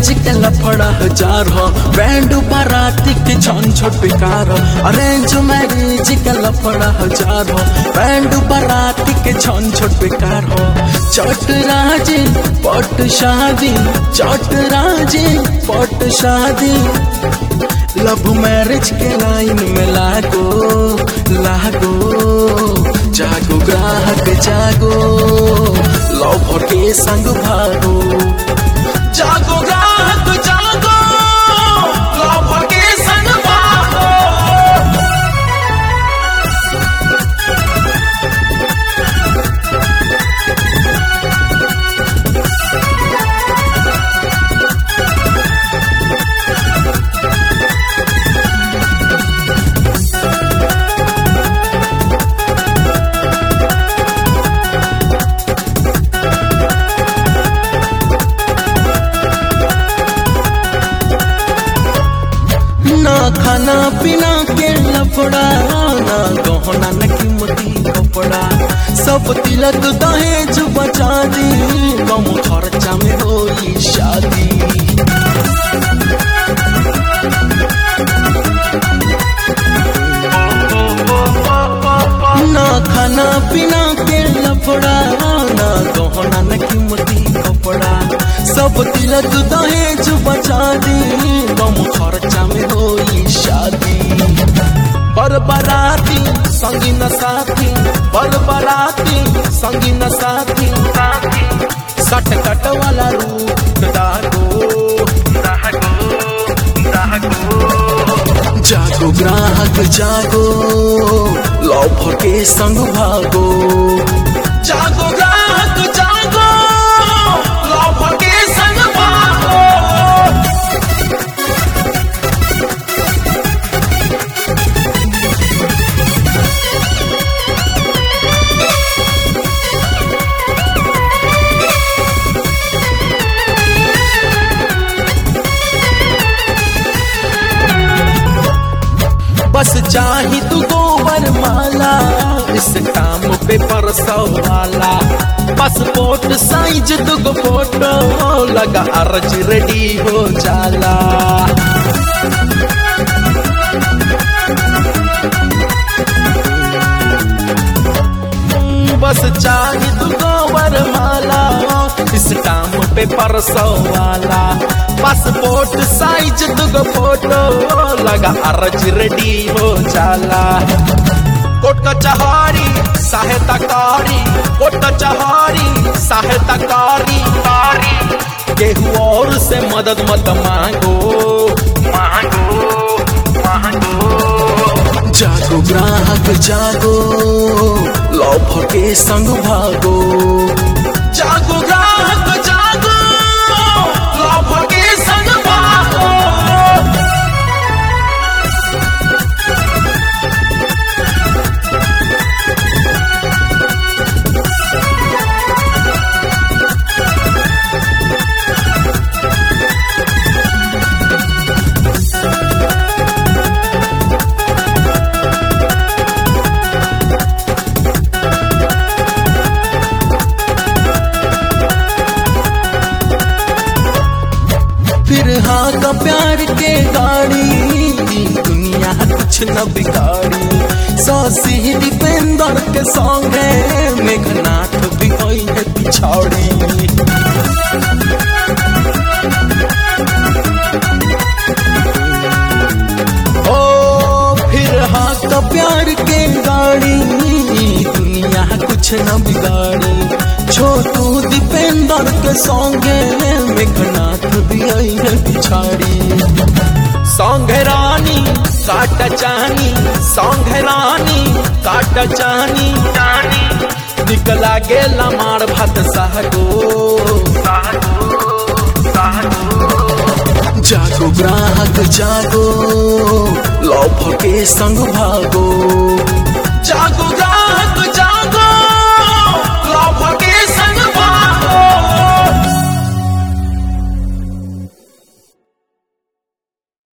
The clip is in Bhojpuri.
मैरिज के लफड़ा हजार हो बैंड बाराती के छन छोट बेकार हो अरेंज मैरिज के लफड़ा हजार हो बैंड बाराती के छन छोट बेकार हो चट राजी पट शादी चट राजी पट शादी लव मैरिज के लाइन में लागो लागो जागो ग्राहक जागो लव के संग भागो जागो ग्राहक जागो लव के संग भागो ना खाना पीना के लफड़ा ना गहना न कीमती कपड़ा सब तिलक दहेज बचा दी कम खर्चा में होई शादी ना खाना पीना के लफड़ा ना गहना न कीमती कपड़ा सब तिलक दहेज बचा दी कम खर्चा में होई शादी बर बराती संगी न साथी बर बराती संगी न साथी सट कट वाला रूप दागो जागो ग्राहक जागो लव के संग भागो जागो ग्राहक जागो लव के संग भागो बस चाही तू गोबर माला इस काम पे परसों वाला पासपोर्ट साइज दुगो फोटो लगा अर्ज रेडी हो जाला बस चाही तू गोबर माला इस काम पे परसों वाला पासपोर्ट साइज दुगो फोटो लगा अर्ज रेडी हो जाला कोट कचहरी सहायता कारी कोट कचहरी सहायता कारी कारी केहू और से मदद मत मांगो मांगो मांगो जागो ग्राहक जागो लव के संग भागो जागो ग्राहक जागो लव के संग भागो फिर हाँ का प्यार के गाड़ी दुनिया कुछ न बिगाड़ी सौसी दीपेंद्र के सॉन्ग है मेघनाथ भी होई है पिछाड़ी ओ फिर हाँ का प्यार के गाड़ी दुनिया कुछ न बिगाड़ी छोटू दीपेंद्र के सॉन्ग है मेघनाथ भी आई है पिछाड़ी सॉन्ग है रानी काट चानी सॉन्ग है रानी काट चानी चानी निकला गेला मार भात सहगो जागो ग्राहक जागो लव के संग भागो